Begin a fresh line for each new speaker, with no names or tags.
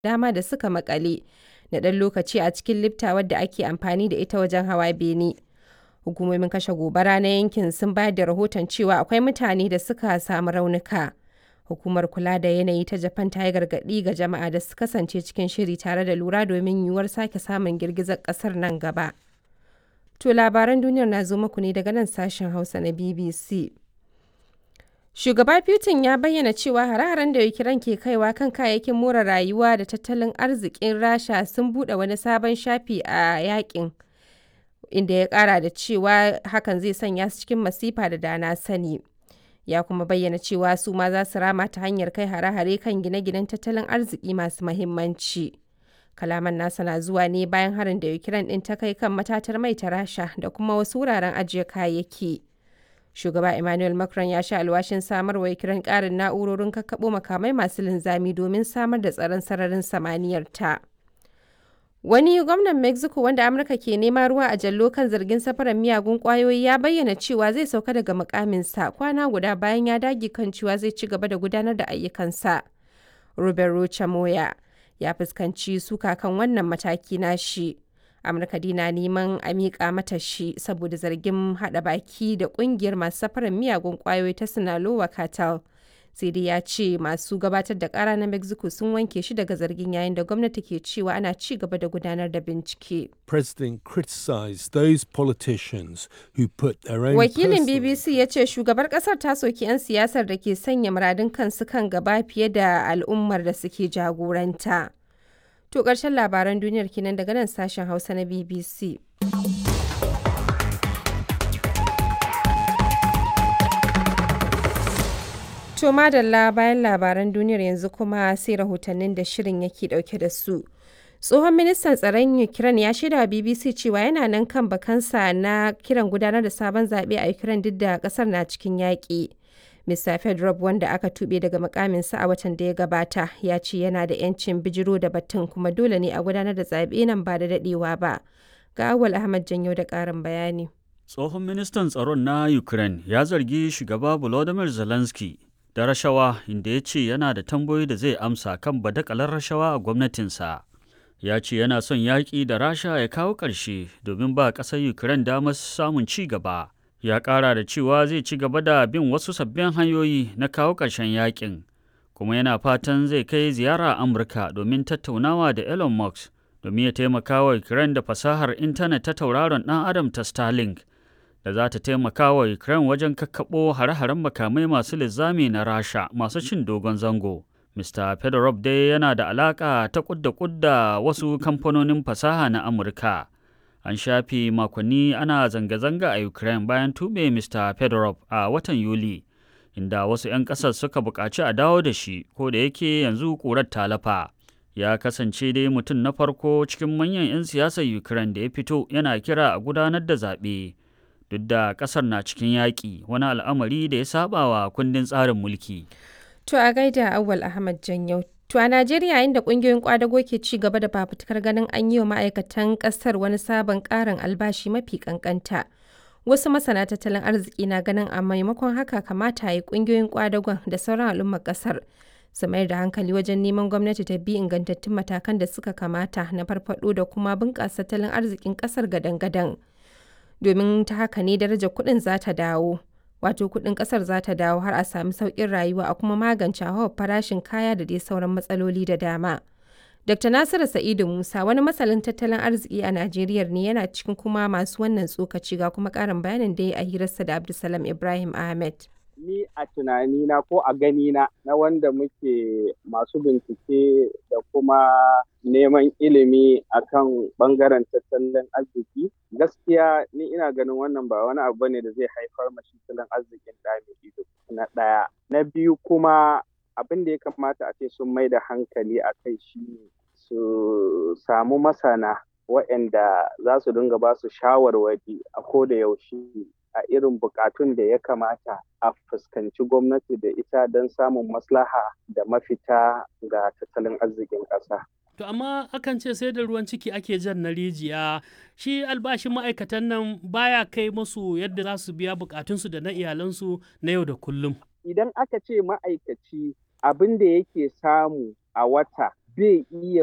dama da suka makale na ɗan lokaci a cikin lifta wadda ake amfani da ita wajen hawa bene. Hukumomin kashe gobara na yankin sun bayar da rahoton cewa akwai mutane da suka samu raunuka. Hukumar kula da yanayi ta Japan ta yi gargaɗi ga jama'a da su kasance cikin shiri tare da lura domin yiwuwar sake samun girgizar ƙasar nan gaba. To labaran duniyar na zo muku ne daga nan sashen Hausa na BBC. Shugaba Putin ya bayyana cewa hare-haren da Ukraine ke kaiwa kan kayayyakin more rayuwa da tattalin arzikin Rasha sun buɗe wani sabon shafi a yakin. Inda ya ƙara da cewa hakan zai sanya su cikin masifa da dana sani. Ya kuma bayyana cewa su ma za su rama ta hanyar kai hare-hare kan gine-ginen tattalin arziki masu mahimmanci. Kalaman nasa na zuwa ne bayan harin da Ukraine ɗin ta kai kan matatar mai ta Rasha da kuma wasu wuraren ajiye kayayyaki. Shugaba Emmanuel Macron ya sha alwashin samar wa Ukraine ƙarin na'urorin kakkaɓo makamai masu linzami domin samar da tsaron sararin samaniyar ta. Wani gwamnan Mexico wanda Amurka ke nema ruwa a jallo kan zargin safarar miyagun ƙwayoyi ya bayyana cewa zai sauka daga mukaminsa kwana guda bayan ya dage kan cewa zai ci gaba da gudanar da ayyukansa. Robert Rocha Moya ya fuskanci suka kan wannan mataki na shi. Amurka dina neman a miƙa mata shi saboda zargin haɗa baki da ƙungiyar masu safarar miyagun ƙwayoyi ta Sinaloa Cartel. sai dai ya ce masu gabatar da ƙara na mexico sun wanke shi daga zargin yayin da gwamnati ke cewa ana ci gaba da gudanar da bincike
President criticized those politicians who put their own
wakilin
personal
bbc ya ce shugabar kasar ta soki 'yan siyasar da ke sanya muradun kansu kan gaba fiye da al'ummar da suke jagoranta to ƙarshen labaran duniyar kenan daga nan sashen hausa na bbc To madalla bayan labaran duniyar yanzu kuma sai rahotannin da shirin yake dauke da su. Tsohon ministan tsaron Ukraine ya shaida wa BBC cewa yana nan kan bakansa na kiran gudanar da sabon zaɓe a Ukraine duk da ƙasar na cikin yaƙi. Mr. Fedorov wanda aka tuɓe daga mukaminsa a watan da ya gabata ya ce yana da 'yancin bijiro da batun kuma dole ne a gudanar da zaɓe nan ba da daɗewa ba. Ga Awal Ahmad Janyo da ƙarin bayani.
Tsohon ministan tsaron na Ukraine ya zargi shugaba Volodymyr Zelensky da rashawa inda ya ce yana da tambayoyi da zai amsa kan badakalar rashawa a gwamnatinsa. Ya ce yana son yaƙi da rasha ya kawo ƙarshe domin ba ƙasar Ukraine damar samun ci gaba. Ya ƙara da cewa zai ci gaba da bin wasu sabbin hanyoyi na kawo ƙarshen yaƙin. Kuma yana fatan zai kai ziyara Amurka domin tattaunawa da Elon Musk domin ya taimaka wa Ukraine da fasahar intanet ta tauraron ɗan Adam ta Starlink. da za ta taimaka wa Ukraine wajen kakkaɓo hare-haren makamai masu linzami na Rasha masu cin dogon zango. Mr. Fedorov dai yana da alaƙa ta kudda kudda wasu kamfanonin fasaha na Amurka. An shafe makonni ana zanga-zanga a Ukraine bayan tube Mr. Fedorov a watan Yuli, inda wasu 'yan ƙasar suka buƙaci a dawo da shi, ko da yake yanzu ƙurar talafa. Ya kasance dai mutum na farko cikin manyan 'yan siyasar Ukraine da ya fito yana kira a gudanar da zaɓe. duk da kasar na cikin yaƙi wani al'amari da ya saba wa kundin tsarin mulki.
To a gaida Awal Ahmad Janyau. To a Najeriya yayin da ƙungiyoyin kwadago ke ci gaba da fafutukar ganin an yi wa ma'aikatan ƙasar wani sabon ƙarin albashi mafi ƙanƙanta. Wasu masana tattalin arziki na ganin a maimakon haka kamata a yi ƙungiyoyin kwadagon da sauran al'ummar ƙasar su mayar da hankali wajen neman gwamnati ta bi ingantattun matakan da suka kamata na farfaɗo da kuma bunƙasa tattalin arzikin ƙasar gadan-gadan. domin ta haka ne darajar kuɗin za ta dawo wato kuɗin ƙasar za ta dawo har a sami sauƙin rayuwa a kuma magance hauhawar farashin kaya da dai sauran matsaloli da dama. Dr. Nasiru Sa'idu Musa wani masalin tattalin arziki a Najeriya ne yana cikin kuma masu wannan tsokaci ga kuma ƙarin bayanin da ya a hirarsa da Abdulsalam Ibrahim Ahmed.
Ni a tunanina ko a ganina na wanda muke masu bincike da kuma neman ilimi akan bangaren tattalin arziki gaskiya ni ina ganin wannan ba wani abu ne da zai haifar mashi tattalin arzikin da ido na ɗaya na biyu kuma abin da ya kamata a ce sun mai da hankali a kai shi su samu masana waɗanda za su dinga ba su shawarwari a ko da yaushe a irin bukatun da ya kamata a fuskanci gwamnati da ita don samun maslaha da mafita ga tattalin arzikin ƙasa.
To amma akan ce sai da ruwan ciki ake jan na rijiya shi albashin ma'aikatan nan baya kai musu yadda za su biya bukatunsu da na iyalansu na yau da kullum.
Idan aka ce ma'aikaci abin da yake samu a wata bai iya